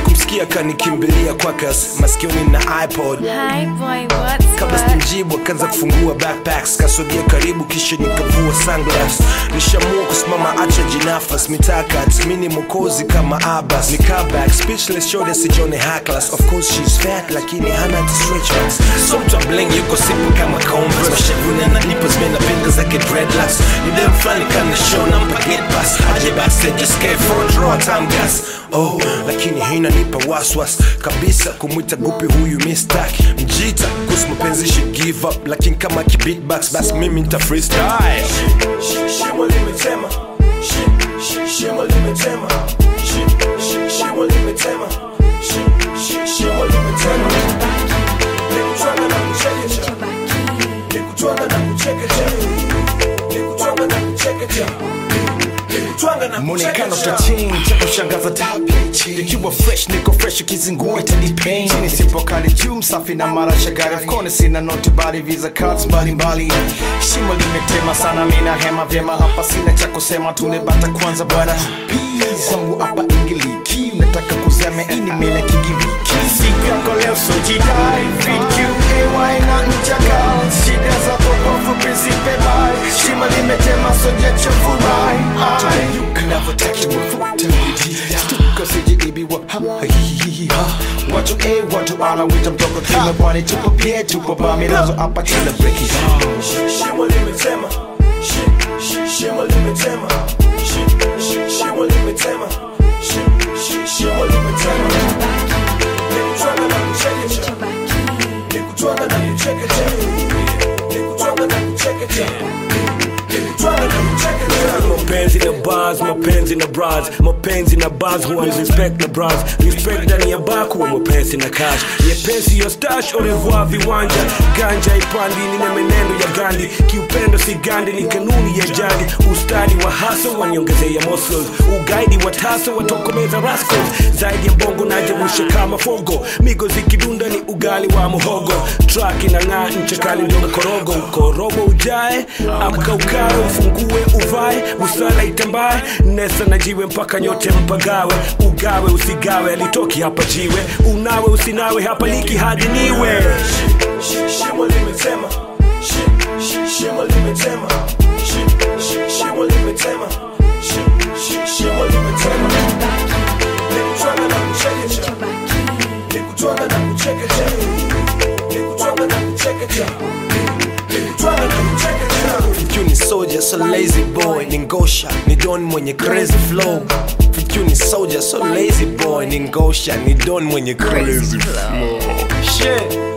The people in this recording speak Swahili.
sikumsikia kanikimbilia kwakas maskioni na ipod Hi boy, what's kabla what? sijamjibu akaanza kufungua backpacks kasogea karibu kisha nikavua sunglass nishamua kusimama acha jinafas mitakat mini mokozi kama abas nikaback speechless shode sijone hacklas of course she's fat lakini hana hata stretch marks so mtu wa bling yuko sipo kama converse mashavuni analipa zimenapinga zake dreadlocks ni dem flani kana show nampa get pass aje backstage escape front row time gas oh lakini hii inanipa waswas kabisa kumwita gupi huyu mistak mjita kuhusu mapenzi she give up lakini kama kibeatbox basi mimi nita freestyle shimo limetema Shi- shi- shimo limetema Shi- shi- shimo limetema Shi- shi- shimo limetema nikutwanga na kuchekecha nikutwanga na kuchekecha nikutwanga na kuchekecha nikutwanga na mwonekano kuchekecha tachini cha kushangaza tabichi ikiwa fresh niko fresh ukizingua itanipain chini sipo kali juu msafi na mara shagari of course sina noti bali visa cards mbalimbali shimo limetema sana mina hema vyema hapa sina cha kusema tunebata kwanza bwana Peace. kwangu hapa ingiliki nataka kuzeme ini mele kigiriki sikako leo sojidai vqay na nchaka shida za popofu prinsipe bai shimo limetema sojachofurahi Stuka sijiibiwa ha, hi, hi, ha. watu a watu ala wita mtoko kima pwani tupo pie tupo bamilazo hapa kila breki shimo limetema Shi- shi- shimo limetema Shi- shi- shimo limetema Shi- shi- shimo limetema nikutwanga na kuchekecha nikutwanga na kuchekecha nikutwanga na kuchekecha nikutwanga na kuchekecha mapenzi na bars mapenzi na bras mapenzi na bars huwa ni respect na bras respect ndani ya bar kuwa mapenzi na cash nyepesi yo stash au revoir viwanja ganja ipandi nina menendo ya gandi kiupendo si gandi ni kanuni ya jadi ustadi wa haso waniongezea muscles ugaidi wa taso watokomeza rascals zaidi ya bongo najerusha kama fogo migo zikidunda ni ugali wa muhogo track inang'aa ncha kali ndio mkorogo ukorobo ujae amka ukawe ufungue uvae busara itambae nesa na jiwe mpaka nyote mpagawe ugawe usigawe alitoki hapa jiwe unawe usinawe hapa liki hadi niwe Shi- shimo limetema Shi- shi- shimo limetema Shi- shi- shimo limetema Shi- shi- shimo limetema nikutwanga na kuchekecha nikutwanga na kuchekecha nikutwanga na kuchekecha nikutwanga na kuchekecha FQ ni soldier so lazy boy ni ngosha ni don mwenye crazy flow FQ ni soldier so lazy boy ni ngosha ni don mwenye crazy flow shit